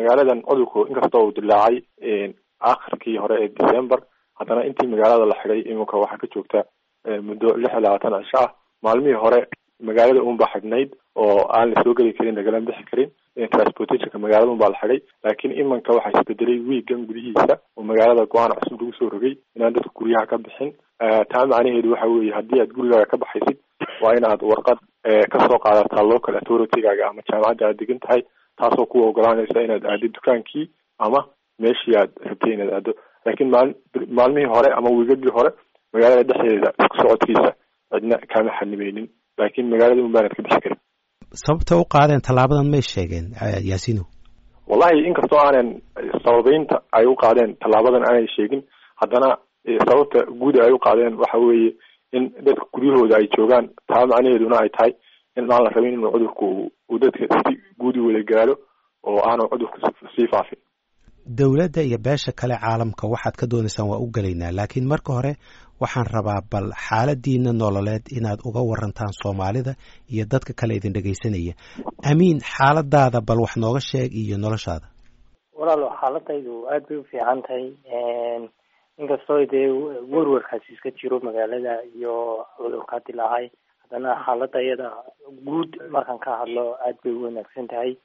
magaaladan cudurku inkastoo uu dilaacay akhirkii hore ee december haddana intii magaalada la xidhay iminka waxaa ka joogta muddo lix iyo labaatan cisho ah maalmihii hore magaalada unbaa xidhnayd oo aan la soo geli karin lagala bixi karin transportationka magaalada unbaa la xidhay laakiin imanka waxaa isbedelay wiigan gudihiisa oo magaalada go-aan cusub lagu soo rogay inaan dadka guryaha ka bixin taa macnaheedu waxa weeye haddii aad gurigaaga ka baxaysid waa in aad warqad kasoo qaadataa local authority-gaaga ama jaamacadda aad degan tahay taasoo ku ogolaanaysa inaad aado dukaankii ama meeshii aad rabtay inaad aado laakiin maali maalmihii hore ama wiigagii hore magaalada dhexdeeda isku socodkiisa cidna kama xanimeynin laakiin magaalada un baanad ka bixi karin sababta u qaadeen tallaabadan may sheegeen yaasino wallahi inkastoo aanan sababeynta ay u qaadeen tallaabadan aanay sheegin haddana sababta guud ay u qaadeen waxa weeye in dadka guryahooda ay joogaan taa macnaheeduna ay tahay in aan la rabin inuu cudurku uu dadka si guud u wada gaalo oo aanu cudurku sii faafin dowladda iyo beesha kale caalamka waxaad ka doonaysaan waa u gelaynaa laakiin marka hore waxaan rabaa bal xaaladiina nololeed inaad uga warantaan soomaalida iyo dadka kale idin dhegaysanaya amiin xaaladaada bal wax nooga sheeg iyo noloshaada walaalo xaaladaydu aada bay u fiican tahay inkastoo dee werwarkaasi iska jiro magaalada iyo cudurkaa dilaacay haddana xaalada iyada guud markaan ka hadlo aada bay u wanaagsan tahay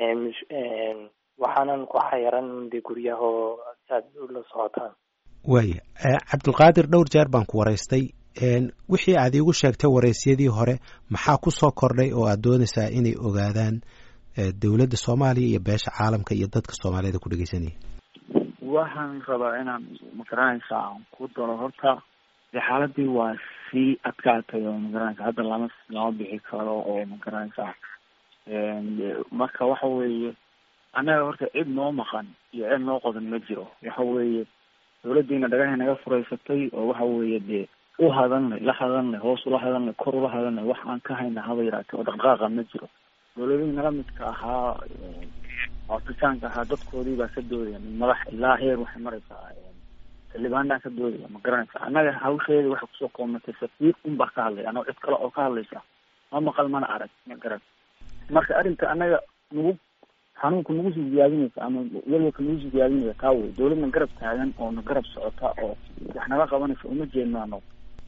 waxaanan ku xayaran de guryahoo saad ula socotaan waaya cabdulqaadir dhowr jeer baan ku waraystay wixii aad iigu sheegtay waraysyadii hore maxaa ku soo kordhay oo aad doonaysaa inay ogaadaan dowladda soomaaliya iyo beesha caalamka iyo dadka soomaaliyada ku dhegeysanaya waxaan rabaa inaan magaranaysa aan ku daro horta de xaaladii waa sii adkaatay oo magaranaysa hadda lama lama bixi karo oo magaranaysa marka waxa weeye annaga horta cid noo maqan iyo cid noo qodan ma jiro waxa weeye dawladdiina dhagahay naga furaysatay oo waxa weeye dee u hadanlay la hadanlay hoos ula hadanlay kor ula hadanlay wax aan ka hayna haba yaraatee oo dhaqdhaqaaqa ma jiro dawladihii nala midka ahaa afrikaanka ahaa dadkoodii baa ka doodaya madax ilaa heer waxay maraysaa xildhibaanaa ka doodaya ma garanaysa annaga hawsheeda waxay kusoo koomatay safiir un baa ka hadlaya anoo cid kale oo ka hadlaysa ma maqal mana arag ma garan marka arrinka annaga nagu xanuunka nagu sii ziyaadinaysa ama welwalka nagu sii ziyaadinaysa taa wey dawladna garab taagan oo na garab socota oo wax naga qabanaysa uma jeedno ano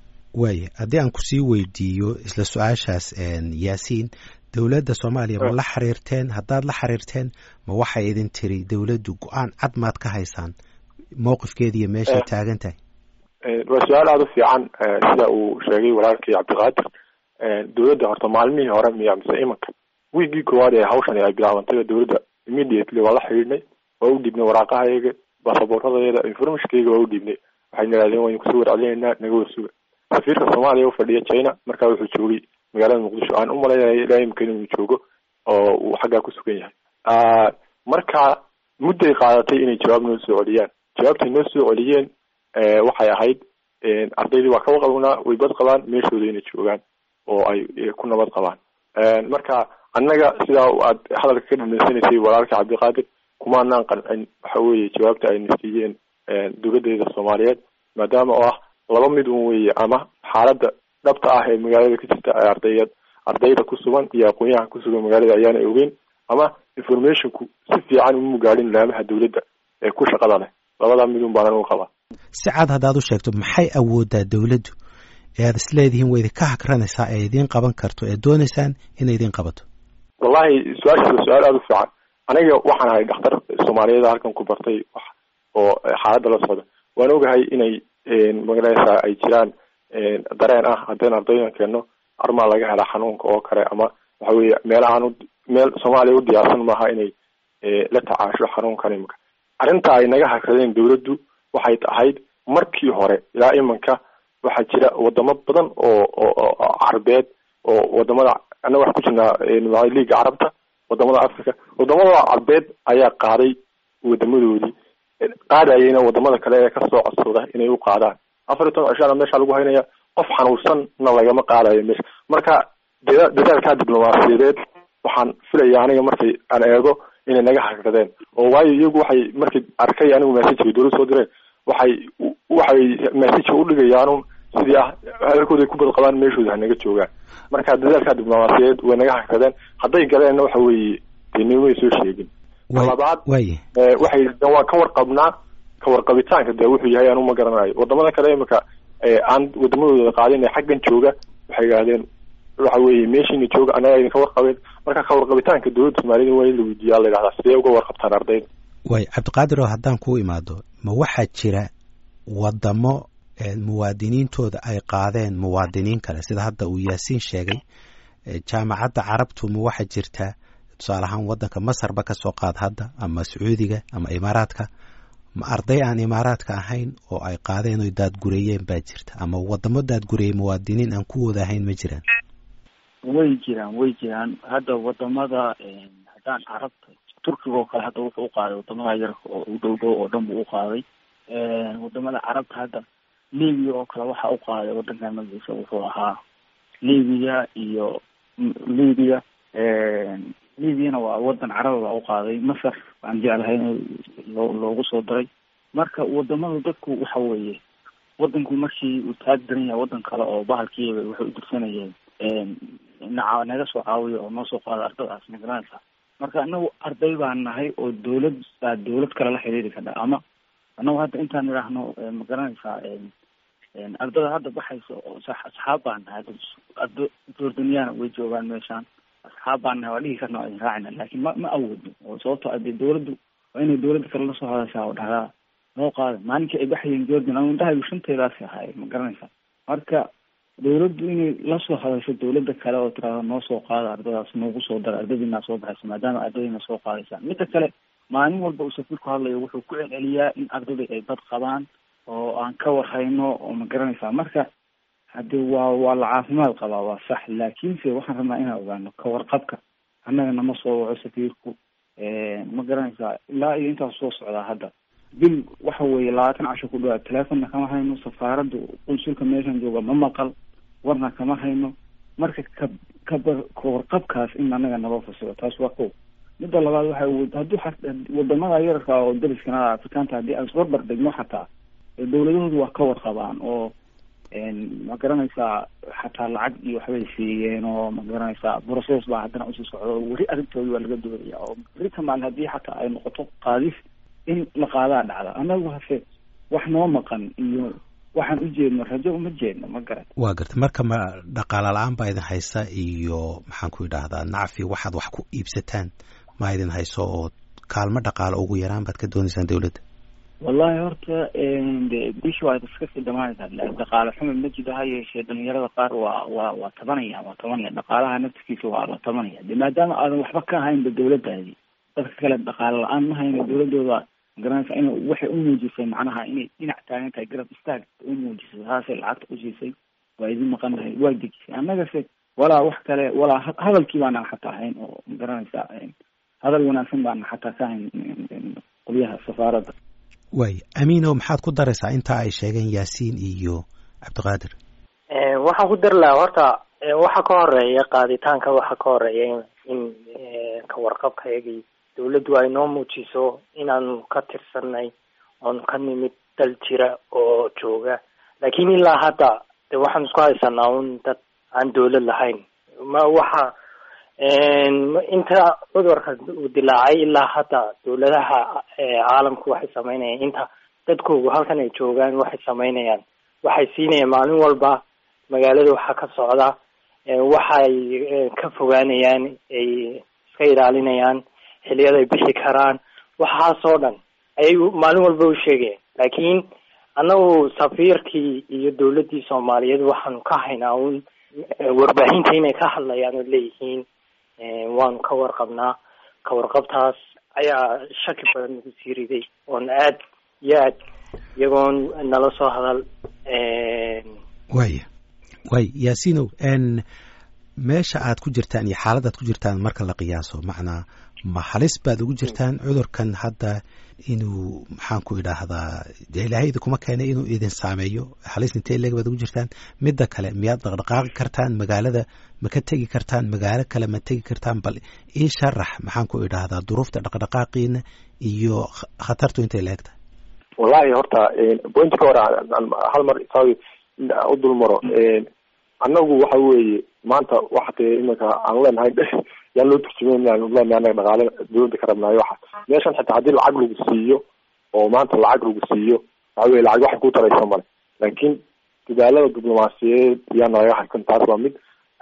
waaya haddii aan kusii weydiiyo isla su-aashaas yaasiin dowladda soomaaliya ma la xiriirteen haddaad la xiriirteen ma waxay idin tiri dowladdu go-aan cad maad ka haysaan mowqifkeeda iyo meeshay taagan tahay waa su-aal aada u fiican sida uu sheegay walaalkii cabdiqaadir dowladda horta maalmihii hore miya mise imanka wiigii koowaad ee hawshan ay bilaabantay dowladda immediately waa la xidhiidhnay waa u dhiibnay waraaqahayaga baasabooradadeeda informationkayga waa u dhiibnay waxayna yidhahdeen waynu kusoo warcelinaynaa naga warsuga safiirka soomaaliya ufadhiya china markaa wuxuu joogay magaalada muqdisho aan umalaynaya ilaa imika inuu joogo oo uu xaggaa ku sugan yahay marka mudday qaadatay inay jawaab noo soo celiyaan jawaabtay noo soo celiyeen waxay ahayd ardaydii waa kaba qabnaa way bad qabaan meeshooda inay joogaan oo ay ku nabad qabaan marka annaga sidaa aad hadalka ka dhamaysanaysay walaalka cabdiqaadir kumaanaan qancin waxa weeye jawaabta ayna siiyeen dowladdeeda soomaaliyeed maadaama oo ah laba mid un weeye ama xaaladda dhabta ah ee magaalada ka jirta ee ardayad ardayda ku sugan iyo aqoon-yahan ku sugan magaalada ayaana ogeyn ama informationku si fiican uma gaadhin laamaha dowladda ee ku shaqada leh labadaa midun baanan u qabaa si cad haddaad u sheegto maxay awoodaa dowladdu ee aad isleedihiin way idinka hakranaysaa ee idiin qaban karto ee doonaysaan inay idiin qabato wallahi su-aashaas waa su-aal aada u fiican aniga waxaan ahay dhakhtar soomaaliyeed halkan ku bartay wax oo xaaladda la socda waan ogahay inay magaranaysaa ay jiraan dareen ah haddeen ardaydan keenno armaa laga helaa xanuunka oo kale ama waxa weeye meelahaan u meel soomaaliya u diyaarsan maaha inay la tacaasho xanuunkan imanka arrinta ay naga hakradeen dowladdu waxay ahayd markii hore ilaa imanka waxaa jira wadamo badan oo oo carabeed oo wadamada annaga wax ku jirnaa liiga carabta wadamada africa wadamada carbeed ayaa qaaday wadamadoodii qaadayayna wadamada kale ee kasoo codsada inay u qaadaan afar iyo toban cishana meesha lagu haynaya qof xanuunsanna lagama qaadayo meesha marka dada dadaalkaa diblomaasiyadeed waxaan filaya aniga markay aan eego inay naga hakradeen oo waayo iyagu waxay markay arkay anigu messageka dowlad soo direen waxay waxay messageka udhigayaanun sidii ah hadalkooda ay ku bad qabaan meeshooda hanaga joogaan marka dadaalkaa diblomaasiyadeed way naga hakradeen hadday galeenna waxa weeye dee nimay soo sheegin labaad waye waxay yidhahdeen waan ka warqabnaa ka warqabitaanka dee wuxuu yahay anu ma garanayo wadamada kale imika aan wadamadooda qaadin ee xaggan jooga waxay yidhahdeen waxa weeye meeshiina jooga anaga idinka warqabeen marka ka warqabitaanka dowladda soomaalida waa in la weydiiyaa la yidhahdaa sidee uga warqabtaan ardayda way cabdiqaadir oo haddaan kuu imaado ma waxaa jira wadamo muwaadiniintooda ay qaadeen muwaadiniin kale sida hadda uu yaasiin sheegay jaamacadda carabtu ma waxaa jirta tusaale ahaan waddanka masarba ka soo qaad hadda ama sacuudiga ama imaaraadka ma arday aan imaaraadka ahayn oo ay qaadeen oy daadgureeyeen baa jirta ama wadamo daadgureeyey muwaadiniin aan kuwooda ahayn ma jiraan way jiraan way jiraan hadda wadamada haddaan carabta turkiga oo kale hadda wuxuu u qaaday wadamada yarka oo u dhow dhow oo dhan buu u qaaday wadamada carabta hadda libiya oo kale waxa u qaaday wadankan magaciisa wuxuu ahaa libiya iyo libiya libyana waa wadan caraba baa u qaaday masar baan jeclahay in loo loogu soo daray marka wadamada dadku waxa weeye wadanku markii uu taag daran yahay wadan kale oo bahalkiiba waxay u dirsanayeen naca naga soo caawiya oo noo soo qaada ardadaas magaranaysa marka inagu arday baan nahay oo dawlad baa dawlad kale la xiriiri kadha ama anagu hadda intaan idhaahno magaranaysaa ardada hadda baxaysa oo asxaab baan nahay ardo jordaniyaana way joogaan meeshaan asxaab baan nahay waa dhihi karna waa idin raacina laakiin ma ma awoodno oo sababto ade dawladdu waa inay dawladda kale lasoo hadashaa oo dhahdaa noo qaada maalinkii ay baxayeen jordan ama indhahaygu shanteedaasi ahaay ma garanaysa marka dawladdu inay lasoo hadasho dawladda kale oo tirahdo noo soo qaada ardadaas noogu soo dara ardadiinaa soo baxaysa maadaama ardadiina soo qaadaysaan midda kale maalin walba uu safiirku hadlayo wuxuu ku celceliyaa in ardadii ay bad qabaan oo aan ka warhayno oo ma garanaysaa marka hadde waa waa la caafimaad qabaa waa sax laakiinse waxaan rabnaa inaan ogaano ka warqabka annaga nama soo waco safiirku ma garanaysaa ilaa iyo intaas soo socdaa hadda bil waxa weeye labaatan casho ku dhawaad teleefonna kama hayno safaaradda qunsulka meeshan jooga ma maqal warna kama hayno marka ka kaba kawarqabkaas in annaga naba fasiro taas waa ko midda labaad waxa hadduu wadamada yararka oo dariskana afrikaanta haddii aan isbarbar dhigno xataa dawladahoodu waa ka warqabaan oo ma garanaysaa xataa lacag iyo waxbay siiyeen oo ma garanaysaa process baa haddana usii socdo weri arrintoodi waa laga doodaya oo beri kamaan haddii xataa ay noqoto qaadis in la qaadaa dhacda annagu hase wax noo maqan iyo waxaan u jeedno rajo uma jeedno ma garan waa garta marka ma dhaqaala la-aan baa idin haysa iyo maxaan ku idhaahdaa nacfi waxaad wax ku iibsataan ma idin hayso oo kaalmo dhaqaalo ugu yaraan baad ka doonaysaan dawladda wallahi horta de bishi waa iska sii dhamaanaysaa dhaqaale xumi ma jiro ha yeeshee dhalinyarada qaar waa waa waa tabanaya waa tabanaya dhaqaalaha naftikiisa waa la tabanaya de maadaama aadan waxba ka haynba dawladdaadi dadka kale dhaqaale la-aan ma hayno dawladooda magaranaysa in waxay u muujisay macnaha inay dhinac taagan tahay garab istaag u muujisay saasay lacagta u siisay waa idin maqanahay waa dejisay annagase walaa wax kale walaa hadalkii baana xataa hayn oo magaranaysa hadal wanaagsan baana xataa ka hayn qolyaha safaaradda waay amiino maxaad ku daraysaa intaa ay sheegeen yaasiin iyo cabdiqaadir waxaan ku dari lahaa horta waxa ka horeeya qaaditaanka waxa ka horeeya in ka warqabka iyagii dawladdu ay noo muujiso inaanu ka tirsanay oonu ka nimid dal jira oo jooga laakiin ilaa hadda de waxaan isku haysanaa un dad aan dawlad lahayn ma waxa inta cudurka uu dilaacay ilaa hadda dawladaha caalamku waxay sameynayaan inta dadkoogu halkan ay joogaan waxay sameynayaan waxay siinayaan maalin walba magaalada waxaa ka socda waxay ka fogaanayaan ay iska ilaalinayaan xiliyada ay bixi karaan waxaasoo dhan ayay maalin walba u sheegayaan laakiin annagu safiirkii iyo dawladdii soomaaliyeed waxaanu ka haynaa un warbaahinta inay ka hadlayaan oo leeyihiin waanu ka warqabnaa ka warqabtaas ayaa shaki badan nagu sii riday oon aad iyo aad iyagoon nala soo hadal waya way yaasiinow meesha aad ku jirtaan iyo xaaladaad ku jirtaan marka la qiyaaso macnaa ma halis baad ugu jirtaan cudurkan hadda inuu maxaan ku idhaahdaa dee ilaahayda kuma keenay inuu idin saameeyo halis intee leeg baad ugu jirtaan midda kale miyaad dhaqdhaqaaqi kartaan magaalada ma ka tegi kartaan magaalo kale ma tegi kartaan bal ii sharax maxaan ku idhaahdaa duruufta dhaqdhaqaaqiina iyo khatartu intay la egtahay wallahi horta pointka hore hal mar isaga u dul maro annagu waxa weeye maanta waxa dee iminka aan leenahay yaan loo turjumeyn anaga dhaqaale dawladda ka rabnaayo waxa meeshan xitaa haddii lacag lagu siiyo oo maanta lacag lagu siiyo waxa weye lacag waxay ku taraysa male laakiin dadaalada diblomaasiyadeed yaa nalaga harkan taas waa mid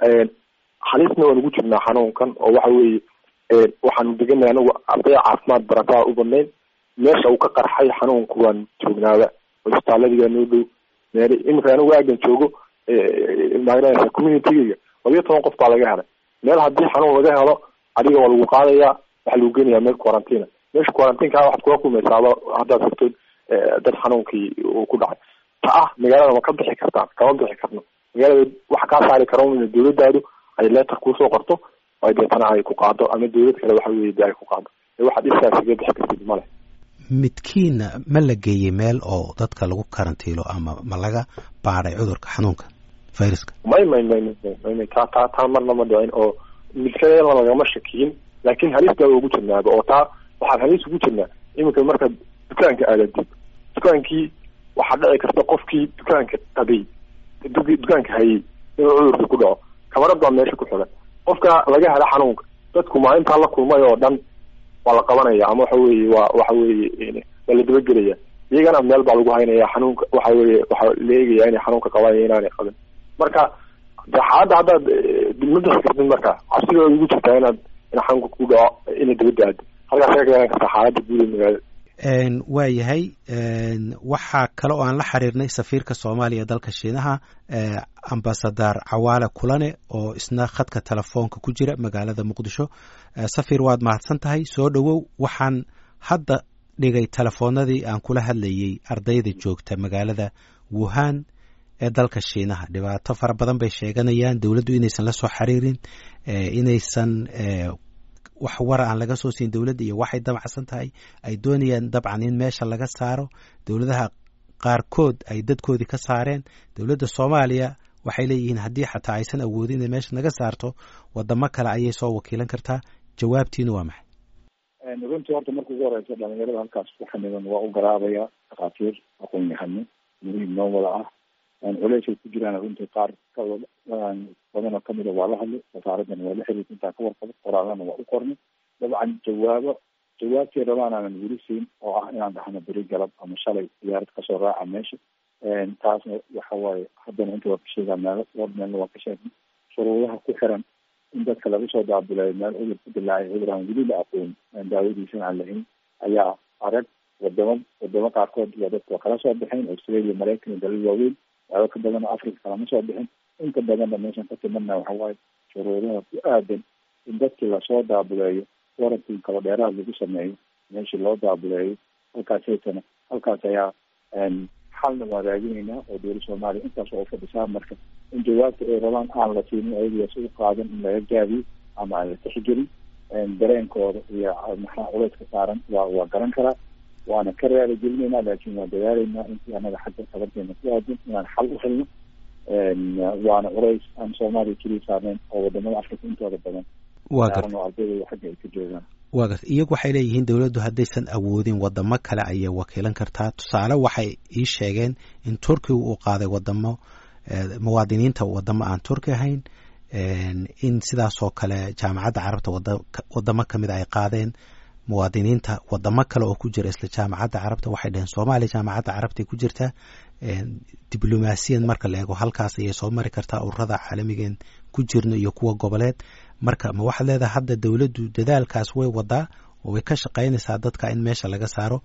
halisna waan ugu jirnaa xanuunkan oo waxa weeye waxaanu deganay anagu arday caafimaad barataa u badnayn meesha uu ka qarxay xanuunku waan joognaaba isbitaaladiga noo dhow meel iminka anigu aagan joogo magaraysa communitygayga labiyo toban qof baa laga helay meel haddii xanuun laga helo adiga waa lagu qaadayaa waxaa lagu geenayaa meel quarantina meesha quarantineka waxaad kula kulmaysaaba haddaad tagtood dad xanuunkii uu ku dhacay ta ah magaalada ma ka bixi kartaan kama bixi karno magaalada waxa kaa saari kara in dawladaadu ay leetar kuusoo qorto ay deetana ay ku qaado ama dawlad kale waxa weye de ay ku qaado waxaad isaas iga bixi kartid male midkiina ma la geeyey meel oo dadka lagu karantiilo ama ma laga baaday cudurka xanuunka viruska may may may may may taa taa taa marna ma dhicin oo midkadeena lagama shakiyin laakin halis baa ugu jirnaaba oo taa waxaan halis ugu jirnaa iminka markaad dukaanka aadadid dukaankii waxaa dhici karta qofkii dukaanka qabay dukaanka hayay inuu cudurka ku dhaco kamarad baa meesha ku xigan qofka laga hela xanuunka dadku maalintaa la kulmay oo dhan waa la qabanaya ama waxa weye waa waxa weye waa la dabagelaya iyagana meel baa lagu haynaya xanuunka waxa weye waxaa la eegaya inay xanuunka qabaan iyo inaanay qabin marka de xaaladda haddaad ma bixi kartid marka cabsida ugu jirtaa inaad in xanuunka ku dhaco inay dabadda aado halkaas ka garan kartaa xaaladda guud ee magaalada waa yahay waxaa kale oo aan la xiriirnay safiirka soomaaliya ee dalka shiinaha ambasadar cawaale kulane oo isna khadka telefoonka ku jira magaalada muqdisho safir waad mahadsan tahay soo dhowow waxaan hadda dhigay telefoonadii aan kula hadlayey ardayda joogta magaalada wuhan ee dalka shiinaha dhibaato fara badan bay sheeganayaan dowladdu inaysan la soo xiriirin inaysan wax wara aan laga soo siin dowladda iyo waxay damacsan tahay ay doonayaan dabcan in meesha laga saaro dowladaha qaarkood ay dadkoodii ka saareen dowladda soomaaliya waxay leeyihiin haddii xataa aysan awoodin inay meesha naga saarto wadamo kale ayay soo wakiilan kartaa jawaabtiina waa maxay runtii horta marka ugu horeysa dhalinyarada halkaas ku xaniban waa u garaabaya dhakhaatiir aqoon yahano muhiim noo wada ah culeysay ku jiraan runtii qaar badanoo kamida waa la hadlay wasaaradana waa la xiriirta intaa ka warqabo qoraalana waa u qornay dabcan jawaabo jawaabtii rabaan aanan weli siin oo ah inaan dhahno beri galab ama shalay diyaarad kasoo raaca meesha taasna waxa waaye haddana inta waa ka sheegaa meelo dhowr meelna waa ka sheegnay shuruudaha ku xiran in dadka laga soo daabilayo meel cudur ku dilaacay cudur aan weli la aqoon daawadiisana aan lahayn ayaa arag wadamo wadamo qaarkood waa dadka waa kala soo baxeen australia maraykan iyo dalal waaweyn waxba ka badan oo africa kalama soo bixin inta badanna meeshan ka timadna waxa waaye shuruudaha ku aadan in dadkii lasoo daabuleeyo warantin kala dheeraad lagu sameeyo meeshii loo daabuleeyo halkaas haytana halkaas ayaa xalna waa raadinaynaa oo dowla soomaaliya intaas oo ufadhisaa marka in jawaabta ay rabaan aan la siinin ayagaas u qaadan in laga gaabiyo ama aan la tixgelin dareenkooda iyo maxaa culeyska saaran waa waa garan karaa waana ka raali gelinaynaa laakin waan dadaalaynaa intii anaga xagga qabanteena ku aadan inaan xal u helno waana culays aan soomaaliya keliya saarneyn oo wadamada africa intooda badan saaran oo ardayda xagga ay ka joogaan waa garta iyagu waxay leeyihiin dowladdu haddaysan awoodin wadamo kale ayay wakiilan kartaa tusaale waxay ii sheegeen in turkiga uu qaaday wadamo muwaadiniinta wadamo aan turki ahayn in sidaasoo kale jaamacadda carabta wadamo kamid ay qaadeen muwaadiniinta wadamo kale oo ku jira isla jaamacadda carabta waxay dhaheen soomaaliya jaamacadda carabtay ku jirtaa diblomaasiyan marka la eego halkaas ayay soo mari kartaa ururada caalamigeen ku jirno iyo kuwa goboleed marka ma waxaad leedahay hadda dowladdu dadaalkaas way wadaa oo way ka shaqaynaysaa dadka in meesha laga saaro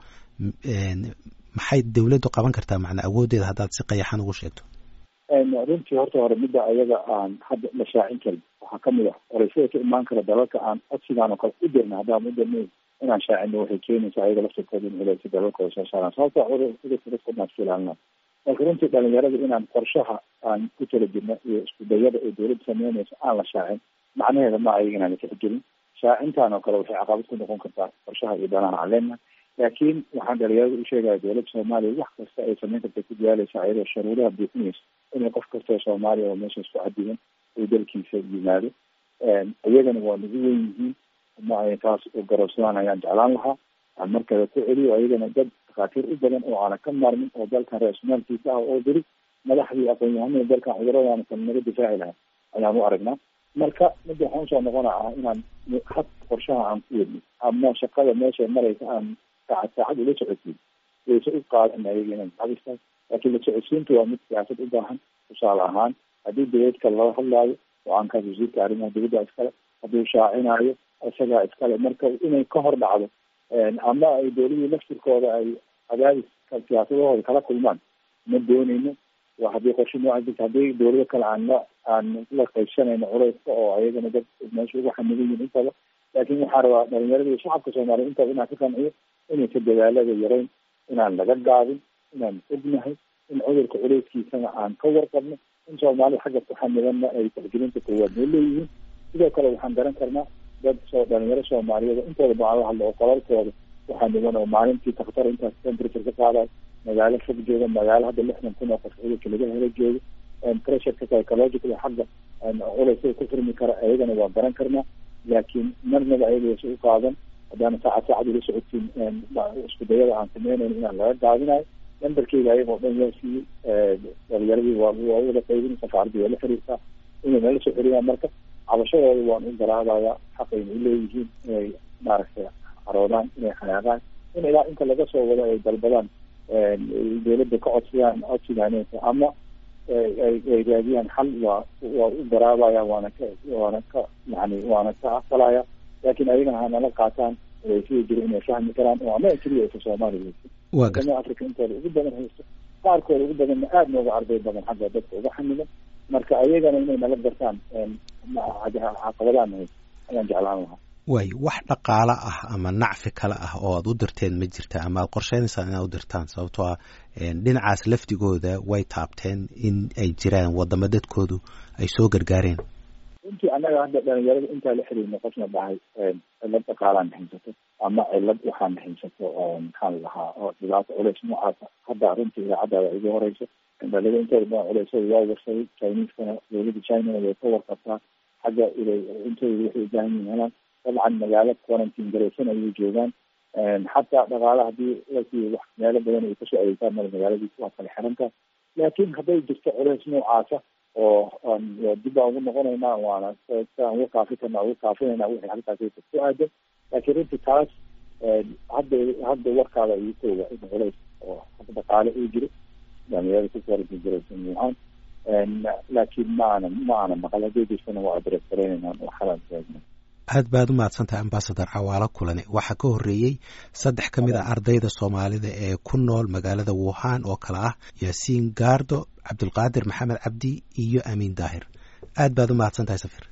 maxay dowladdu qaban kartaa macnaa awooddeeda haddaad si qayaxan ugu sheegto runtii horta hore midda ayaga aan hadda la shaacin karin waxaa kamid ah oreysyada ka imaan kara dalalka aan codsigaan oo kale u dirna haddaan u dirnayn inaan shaacino waxay keenaysaa ayaga laftirkooda in culeysa dalalkooda soo saaraan sababta cudurka dadka dhan isku ilaalinaa marka runtii dhalinyarada inaan qorshaha aan ku tala jirno iyo isku dayada ay dowladda sameynayso aan la shaacin macnaheeda ma ayaga inaan la tixgelin shaacintaan oo kale waxay caqabad ku noqon kartaa qorshaha iyo danaha aan leenahay laakiin waxaan dhalinyarada u sheegaya dowladda soomaaliya wax kasta ay sameyn karta ku diyaalaysa ayadoo shuruudaha buuxinaysa inay qof kasta oo soomaaliya oo meeshaas ku cadigan uu dalkiisa yimaado iyagana waa nagu wen yihiin ma ay taas u garabsadaan ayaan jeclaan lahaa aan markale ku celiyo ayagana dad dhakhaatiir u badan oo aanan ka maarmin oo dalkan ra-isulmaalkiisa ah oo beri madaxdii aqoon-yahanada dalkan cuduradaana kan naga difaaci lahaa ayaan u aragnaa marka midda waxaan usoo noqona ah inaan had qorshaha aan ku wedno ama shaqada meesha maraysa aan saacad saacad ula socodsiin wayse u qaadan ayaga inaan cabista laakiin la socodsiinta waa mid siyaasad u baahan tusaale ahaan haddii dawladka lala hadlaayo go-aankaas wasiirka arrimaha dawladda iskale hadduu shaacinaayo isagaa iskale marka inay ka hor dhacdo ama ay dawladii laftirkooda ay cadaadiska siyaasadahooda kala kulmaan ma dooneyno waa haddii qorshe nooca jirta haddii dawlado kale aan la aan la qaybsanayno culeyska oo ayagana dad meesha ugu xamidan yihin intaba laakiin waxaa rabaa dhalinyarada iyo shacabka soomaaliya intaba inaan ka qanciyo inaysa dadaalada yareyn inaan laga gaabin inaan ognahay in cudurka culeyskiisana aan ka warqabno in soomaalida xagga ku xamidanna ay tixgelinta koowaad noo leeyihiin sidoo kale waxaan garan karnaa dad soo dhalinyaro soomaaliyeed intooda baan la hadlo oo qolalkooda waxaa niman oo maalintii daktar intaas temperature ka qaadayo magaalo fog jooga magaalo hadda lixdan kun oo qof cudurka laga helo jooga pressureka psychological xagga culeysada ku furmi kara ayagana waa garan karnaa laakiin marnaba ayagasa u qaadan haddaana saacad saacad ula socodsiin isku dayada aan sameynayno inaan laga gaabinayo nambarkeyga ayagoo dhan yaa siiyey dhalinyaradii waa waa wada qaybin safaaradii waa la xiriirtaa inay nala soo xiriyaan marka cabashadooda waan u garaabaya xaqayna uleeyihiin inay maaragtay caroodaan inay xanaaqaan in ilaa inta laga soo wado ay dalbadaan dawladda ka codsadaan codsigaaneysa ama ay raadiyaan xal waa waa u garaabaya waana ka waana ka yani waana ka aqbalaya laakiin ayagana hanala qaataan sida jira inay fahmi karaan oo ama keliya aysa soomaaliya haysto wadama africa intooda ugu badan haysto qaarkooda ugu badanna aada nooga arday badan xagga dadka uga xamidan marka ayagana inay nala gartaan caqabadaana haysto ayaan jeclaan lahaa waayo wax dhaqaalo ah ama nacfi kale ah oo aad u dirteen ma jirta ama aad qorsheynaysaan inaad u dirtaan sababtoo ah dhinacaas lafdigooda way taabteen in ay jiraan wadamo dadkoodu ay soo gargaareen runtii annaga hadda dhalinyarada intaa la xiriirna qofna dhahay cilad dhaqaalaan haysato ama cilad waxaan haysato oo maxaan lahaa oo dhibaato culeys noocaasa hadda runtii idaacaddaada igu horeyso dhalinyarada intooda badan culeysada waa warsaday chineskana dawladda chinana way ka warqabtaa xagga intooda waxay ubaahan yihin helaan dabcan magaalo quarantine garaysan ayay joogaan xataa dhaqaala hadii lasiiyo wax meelo badan ay kasoo adeegtaan male magaaladiisa waa kala xirantaa laakiin hadday jirto culeys noocaasa oo dib baan ugu noqonaynaa waana siaan uga kaafi karna uga kaafinayna wixii halkaas ku aadan laakiin runtii taas hadda hadda warkaada igu kooga in culeys oo dhaqaale uu jiro dhalinyarada ku quarantine garaysan wuhan laakiin ma ana ma ana maqal hadday jirtana waa adres garaynaynaa oo xalaan taagna aad baad u mahadsantahay ambasador cawaalo kulane waxaa ka horreeyey saddex ka mid ah ardayda soomaalida ee ku nool magaalada wuhan oo kale ah yaasiin gaardo cabdulqaadir maxamed cabdi iyo amiin daahir aad baad u mahadsantahay safir